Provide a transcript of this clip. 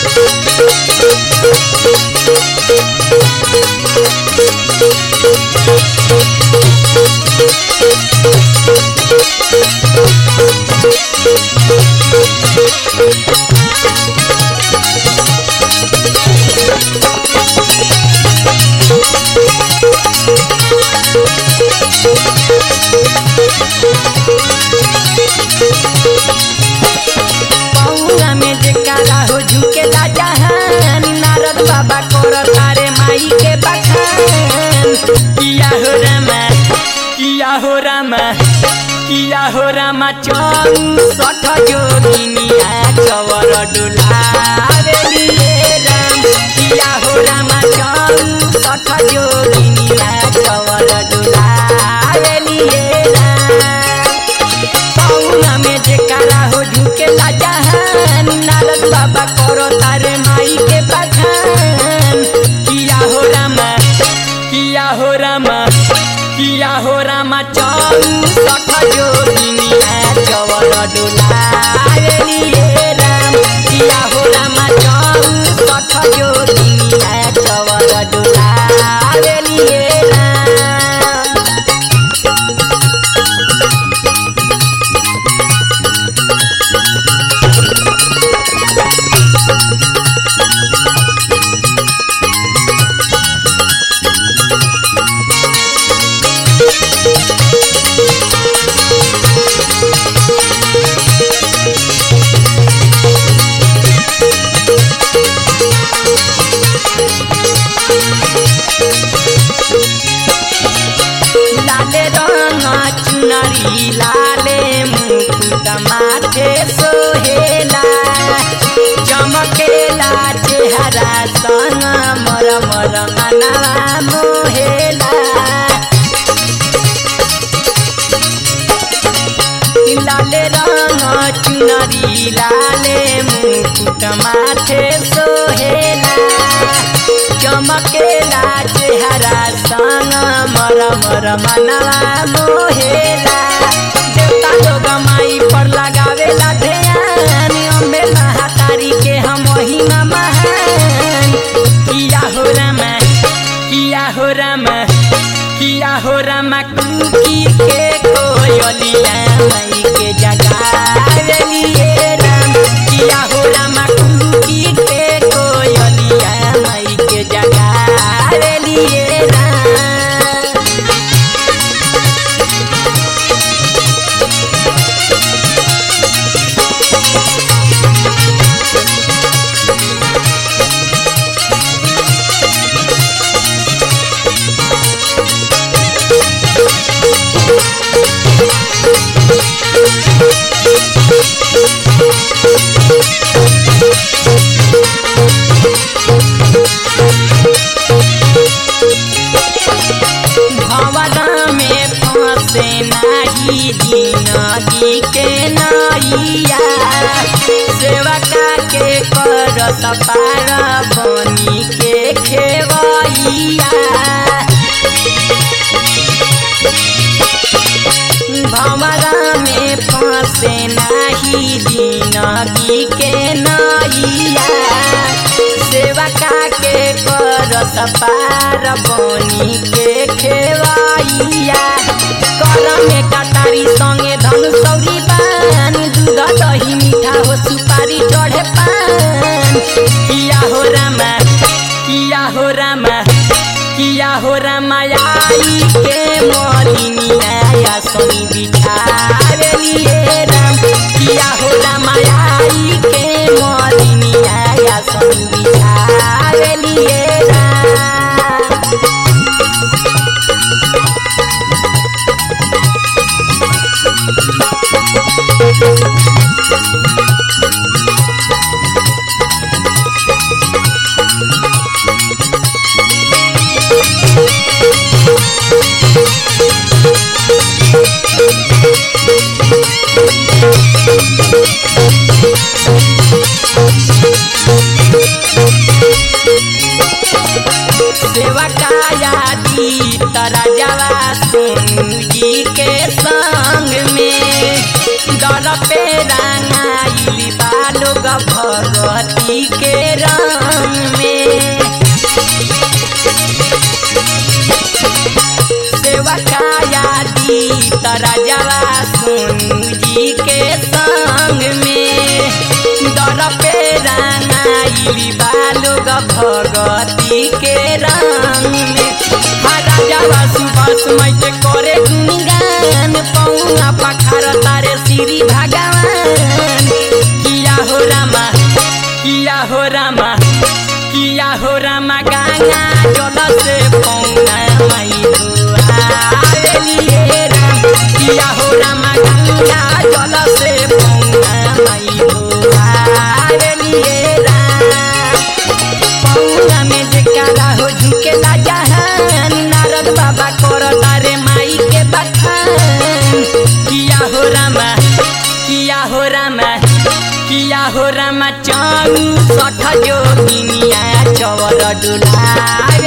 पौआ में जेकारा हो झुकेला जहान नारद बाबा कर तारे माई के बखान किया हो रामा किया हो रामा किया हो रामा चौसठ जोगिनिया चवर डुलावेलिए राम किया हो रामा चौसठ जोगिनिया चवर डुलावेलिए राम पौना में जेकारा हो झुकेला जहान नारद बाबा करो तारे माई के बखान किया हो रामा किया हो रामा किया हो रामा चौसठ जोगिनिया चवर डुलावेलिए राम किया हो रामा चौसठ जोगिनिया चवर डुलावेलिए राम लाले रंग चुनरी लाले मुकुट माथे सोहेला चमकेला चेहरा संग मर मर मनवा मोहेला लाले रंग चुनरी लाले मुकुट माथे सोहेला चमकेला चेहरा संग मर मर मनवा मोहेला देवता लोग माई पर लगावेला ध्यान अम्बे महातारी के हम महिमा महान किया हो रामा किया हो रामा किया हो रामा कुकी के कोयलिया माई के जगावेलिए राम किया हो रामा कुकी के कोयलिया माई के जगावेलिए राम भवन में फंसे नाही जिंदगी के नैया सेवका के कर सपार बनी के खेवैया भंवरा में फंसे नाही जिंदगी के नैया सेवका के कर सपार बनी के खेवैया कर में कटारी संगे धन सौरी बान दूध दही मीठा हो सुपारी चढ़े पान किया हो रामा किया हो रामा किया हो रामायाई के मोलिनिया सोनी बिठावेलिए राम किया हो रामायाई के मोलिनिया सोनी बिठावेलिए राम के रंग में सेवा काया दी तराजवा सोनू जी के संग में दर पे रंगाइली बालोग भगती के रंग में राजावा सुबह समय के करे गुणगान पौना पखार तारे श्री भगवान किया हो रामा किया हो रामा किया हो रामा गंगा जल से पौना मई धुआलिए राम किया हो रामा गंगा जल से पौना मई धुआलिए राम पौना में जेकारा हो झुकेला जहान नारद बाबा कर तारे माई के बखान किया हो रामा किया हो रामा किया हो रामा चाऊ सठ जोगिनिया चवर डुला